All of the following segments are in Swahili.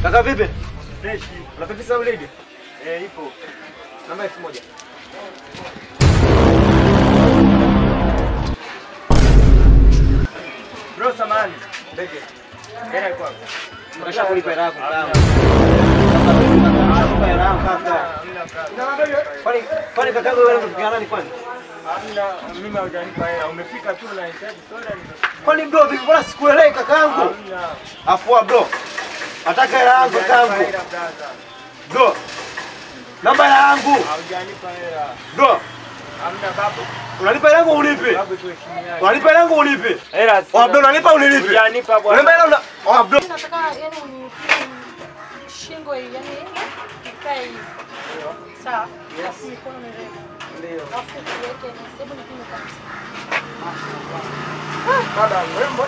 Kaka vipi? Fresh. Unapepesa ulidi? Eh, ipo. Namba elfu moja. Bro, samahani. Ndege. Hela iko wapi? Unataka kulipa hela yako kaka. Hamna. Kulipa hela yako kaka. Hamna brother. Kwani kwani kaka wewe unafikia nani kwani? Hamna, mimi hujanipa hela. Umefika tu na hitaji soda nime- Kwani bro vipi mbona sikuelewi kakaangu? Hamna. Afua bro. Nataka hela yangu Hujanipa kakaangu. hela brother. Bro. Namba yangu. Hujanipa hela. Bro. Hamna babu. Unalipa hela yangu unipe. Babu tuheshimiane. Unalipa hela yangu unipe. Hela. Oh Abdul unalipa unilipe. Hujanipa bwana. Unalipa hela una Oh Abdul. Nataka yani unipime shingo hii yani ikae hivi. Sawa. Alafu mikono mirefu. Ndio. Alafu tuweke na hebu nipime kabisa. Dada mrembo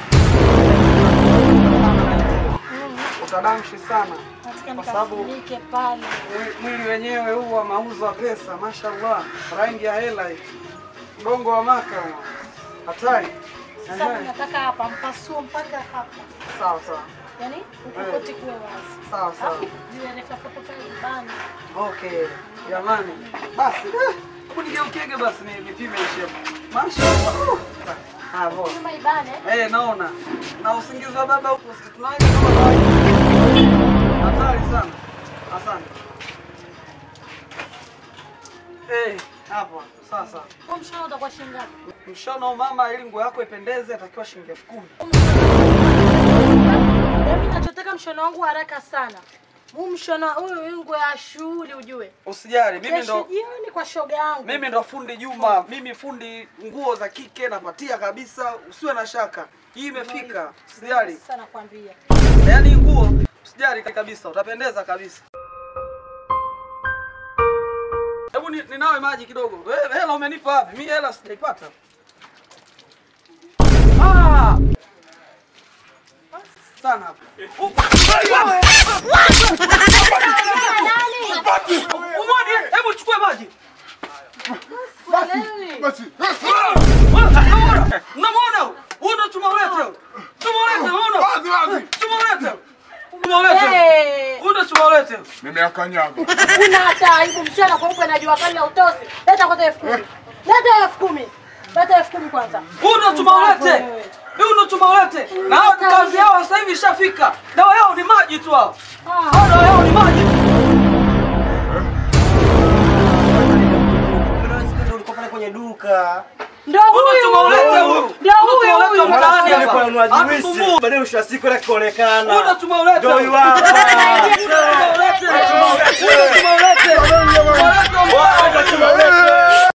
utadamshi sana. Nataka Kwa sababu- nikafunike pale. Mwi- Mwili wenyewe huu wa mauzo ya pesa, mashallah, rangi ya hela hii, mgongo wa maka, hatari. Sasa Ehe, nataka hapa mpasuo mpaka hapa. Sawa sawa Yaani huku kote kuwe wazi. sawa sawa. Alafu jiwe refu hapo pale bana. Okay, jamani, basi eh, hebu nigeukege basi ni- nipime hii shepu. Mashallah. Uh. Ah, boss. Kama ibane. Eh, naona na usingizi wa baba huko si tunaenda kama kawaida. Hatari sana. Asante. Eh, hapo sasa. Kwa mshahara utakuwa shilingi ngapi? Mshono mama, ili nguo yako ipendeze, atakiwa shilingi elfu kumi. Mimi nachotaka mshono wangu haraka sana. Huu mshono huyu huyu nguo ya shughuli ujue. Usijali, mimi Kesho ndo jioni kwa shoga yangu. mimi ndo fundi Juma, mimi fundi nguo za kike napatia kabisa, usiwe na shaka. Hii imefika, usijali. Sasa nakwambia. Yaani hii nguo usijali kabisa, utapendeza kabisa. Hebu ni- ninawe maji kidogo. Wewe hela umenipa wapi? Mimi hela sijaipata. Ah! Sana hapo. Uh, wewe! Umwani, hebu chukue maji. Basi. Unamwona? Unamwona? Huyu ndo tumaulete huyu. Tumaulete, unaona? Tumaulete. Tumaulete. Hey! Huyu ndo tumaulete. Nimeakanyaga. Una hata aibu mchana kweupe na jua kali ya utosi. Leta kwanza elfu kumi. Leta elfu kumi. Leta elfu kumi kwanza. Huyu ndo tumaulete. Huyu ndo tumaulete. Na hao kazi yao sasa hivi ishafika. Dawa yao ni maji tu hao. Ah, Hao dawa yao ni maji. Ulikuwa pale kwenye duka. Ndio Huyu ndo huyu. tumaulete huyu. Ndio Huyu huyu tumaulete huyu. mtaani Alikuwa hapa. ananunua juisi. Hatusumbui. Baadaye mwisho wa siku ile Huyu ndo kuonekana. tumaulete. Ndio huyu hapa.